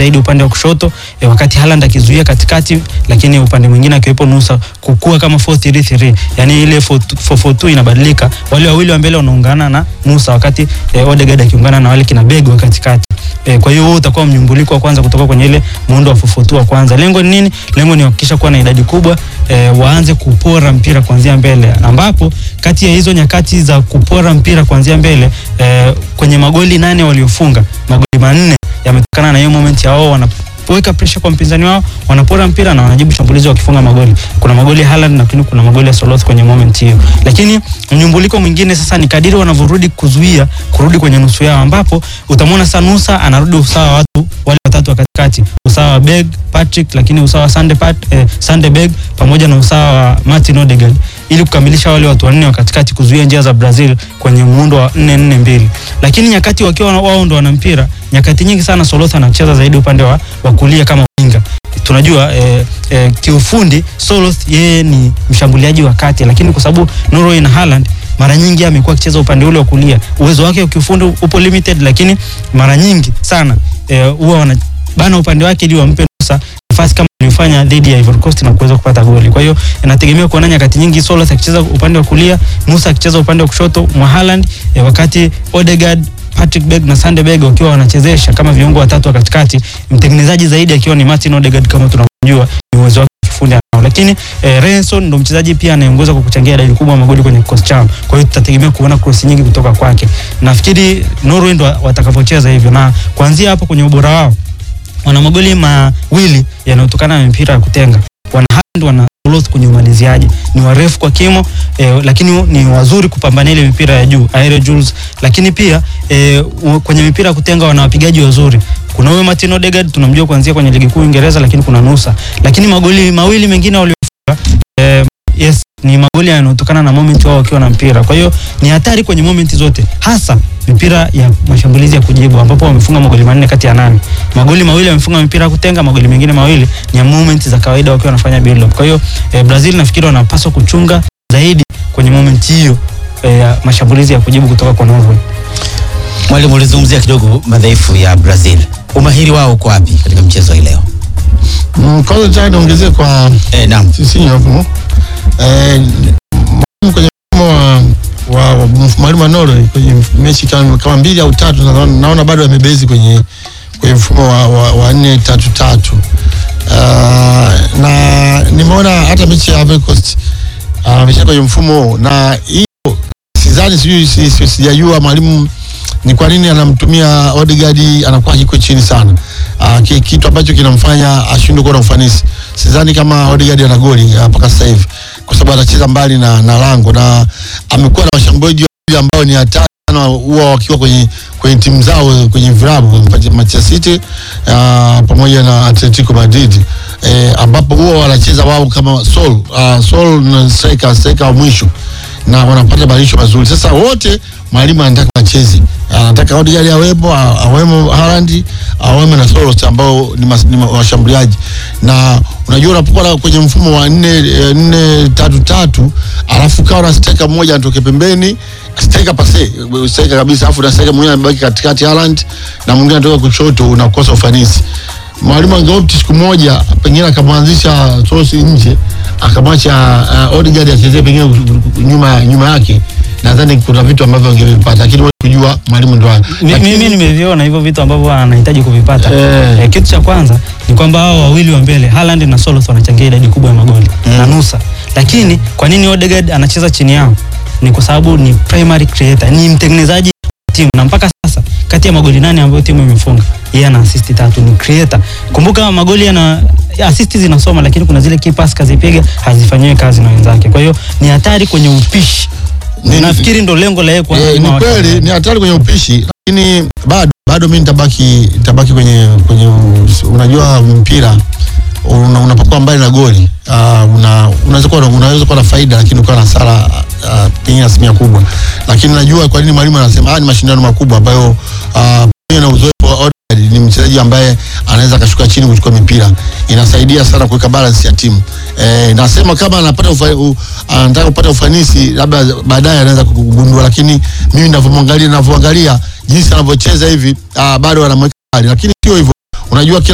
zaidi upande wa kushoto e, wakati Haaland akizuia katikati, lakini upande mwingine akiwepo Nusa kukua kama 4-3-3 yani ile 4-4-2 inabadilika, wale wawili wa mbele wanaungana na Nusa, wakati e, Odegaard akiungana na wale kina Bego wa katikati. E, kwa hiyo huo utakuwa mnyumbuliko wa kwanza kutoka kwenye ile muundo wa 4-4-2 wa kwanza. Lengo ni nini? Lengo ni kuhakikisha kuwa na idadi kubwa e, waanze kupora mpira kuanzia mbele, ambapo kati ya hizo nyakati za kupora mpira kuanzia mbele e, kwenye magoli nane waliofunga magoli manne yametokana na hiyo moment ya wao wanapoweka pressure kwa mpinzani wao, wanapora mpira na wanajibu shambulizi wakifunga magoli. Kuna magoli ya Haaland lakini kuna magoli ya Soloth kwenye moment hiyo. Lakini mnyumbuliko mwingine sasa ni kadiri wanavyorudi kuzuia kurudi kwenye nusu yao, ambapo utamwona Sanusa anarudi usawa wa watu wale watatu wa katikati, usawa wa Beg, Patrick, lakini usawa wa Sande Pat, eh, Sande Beg pamoja na usawa wa Martin Odegaard ili kukamilisha wale watu wanne wa katikati kuzuia njia za Brazil kwenye muundo wa 4-4-2. Lakini nyakati wakiwa wao ndo wana mpira, nyakati nyingi sana Soloth anacheza zaidi upande wa, wa kulia kama winga. Tunajua eh, eh, kiufundi Soloth yeye ni mshambuliaji wa kati, lakini kwa sababu Norway na Haaland mara nyingi amekuwa akicheza upande ule wa kulia. Uwezo wake wa kiufundi upo limited, lakini mara nyingi sana huwa eh, wanabana upande wake ili wampe Nusa nafasi kama aliyofanya dhidi ya Ivory Coast na kuweza kupata goli. Kwa hiyo inategemea kuona nyakati nyingi Soloth akicheza upande wa kulia, Musa akicheza upande wa kushoto mwa Haaland, eh, wakati Odegaard Patrick Berg na Sande Berg wakiwa wanachezesha kama viungo watatu wa katikati, mtengenezaji zaidi akiwa ni Martin Odegaard kama tunavyojua ni uwezo wake kifundi anao, lakini eh, Renson ndo mchezaji pia anayeongoza kwa kuchangia idadi kubwa ya magoli kwenye kikosi chao. Kwa hiyo tutategemea kuona cross nyingi kutoka kwake. Nafikiri Norway ndo watakavyocheza hivyo, na kuanzia hapo kwenye ubora wao wana magoli mawili yanayotokana na mipira ya kutenga. Wana Haaland wana Soloth kwenye umaliziaji, ni warefu kwa kimo eh, lakini ni wazuri kupambania ile mipira ya juu aerial duels, lakini pia eh, kwenye mipira ya kutenga wana wapigaji wazuri. Kuna huyo Martin Odegaard tunamjua kuanzia kwenye ligi kuu Uingereza, lakini kuna Nusa, lakini magoli mawili mengine waliofunga eh, yes ni magoli yanayotokana na moment wao wakiwa na mpira. Kwa hiyo ni hatari kwenye moment zote, hasa mipira ya mashambulizi ya kujibu ambapo wamefunga magoli manne kati ya nane. Magoli mawili wamefunga mipira ya kutenga, magoli mengine mawili ni ya moment za kawaida wakiwa wanafanya build up. Kwa hiyo eh, Brazil nafikiri wanapaswa kuchunga zaidi kwenye moment hiyo eh, ya mashambulizi ya kujibu kutoka kwa Norway. Mwalimu, ulizungumzia kidogo madhaifu ya Brazil, umahiri wao uko wapi katika mchezo hii leo? Mm, kwanza cha niongezee kwa Eh, naam. sisi hapo eh, mwalimu kwenye mfumo wa wa wa mwalimu wa Norway kwenye mechi kama, kama mbili au tatu naona, naona bado amebezi kwenye kwenye mfumo wa, wa, wa nne tatu tatu uh, na nimeona hata mechi ya Ivory Coast amesha kwenye mfumo huo, na hiyo sidhani, sijui si- si- sijajua mwalimu ni kwa nini anamtumia Odegaard anakuwa yuko chini sana uh, ki, kitu ambacho kinamfanya ashindwe kuwa na ufanisi. Sidhani kama Odegaard ana goli ah, mpaka sasa hivi kwa sababu anacheza mbali na, na lango na amekuwa na washambuliaji wawili ambao ni hatari sana huwa wakiwa kwenye kwenye timu zao kwenye vilabu Manchester City uh, pamoja na Atletico Madrid eh, ambapo huwa wanacheza wao kama Sol uh, Sol na striker striker wa mwisho na wanapata badilisho mazuri. Sasa wote mwalimu anataka wacheze, anataka Odegaard awepo, a- awemo Haaland, awemo na Solos ambao ni, mas, ni ma- washambuliaji. Na unajua unapokuwa na- kwenye mfumo wa nne eh, nne tatu tatu, alafu kawa na striker mmoja anatoke pembeni striker pase striker kabisa, alafu na striker mwingine anabaki katikati Haaland na mwingine anatoka kushoto, unakosa ufanisi mwalimu angeopti siku moja pengine akamwanzisha Sosi nje akamwacha uh, Odegaard achezee pengine nyuma nyuma yake, nadhani kuna vitu ambavyo angevipata, lakini wewe kujua mwalimu ndo Mi- lakini- Mimi nimeviona hivyo vitu ambavyo anahitaji kuvipata. Eh. Eh, kitu cha kwanza ni kwamba hao wawili wa mbele Haaland na Soloth wanachangia idadi kubwa ya magoli na Nusa, lakini kwa nini Odegaard anacheza chini yao? Ni kwa sababu ni primary creator, ni mtengenezaji wa timu, na mpaka sasa kati ya magoli nane ambayo timu imefunga yeye ana assist tatu, ni creator. Kumbuka magoli yana ya assist zinasoma, lakini kuna zile key pass kazipiga hazifanyiwi kazi na wenzake. Kwa hiyo ni hatari kwenye upishi. Ni- Nafikiri ndo lengo la yeye kuwa Eh, mwalimu ni wa kweli wachezaji. ni hatari kwenye upishi, lakini bado bado mimi nitabaki nitabaki kwenye kwenye unajua mpira una, unapokuwa mbali na goli uh, una, unaweza kuwa na- unaweza kuwa na faida lakini ukawa na hasara uh, pengine asilimia kubwa, lakini najua kwa nini mwalimu anasema haya ni mashindano makubwa ambayo uh, pamoja na uzoefu wa Odegaard ni mchezaji ambaye anaweza akashuka chini kuchukua mipira, inasaidia sana kuweka balance ya timu. Eh, nasema kama anapata ufa, u, anataka kupata ufanisi labda baadaye anaweza kugundua, lakini mimi ninavyomwangalia ninavyoangalia jinsi anavyocheza hivi uh, bado anamweka mbali, lakini sio hivyo. Unajua kila